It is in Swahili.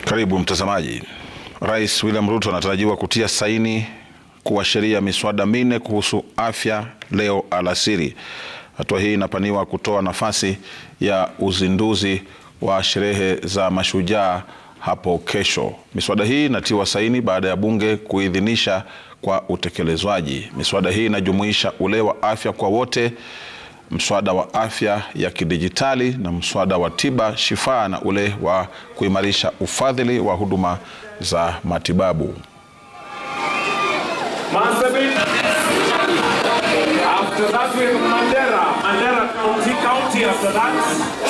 Karibu mtazamaji. Rais William Ruto anatarajiwa kutia saini kuwa sheria miswada minne kuhusu afya leo alasiri. Hatua hii inapaniwa kutoa nafasi ya uzinduzi wa sherehe za mashujaa hapo kesho. Miswada hii inatiwa saini baada ya bunge kuidhinisha kwa utekelezwaji. Miswada hii inajumuisha ule wa afya kwa wote, mswada wa afya ya kidijitali na mswada wa tiba shifaa na ule wa kuimarisha ufadhili wa huduma za matibabu. Marsabit. After that we have Mandera. Mandera County, County after that.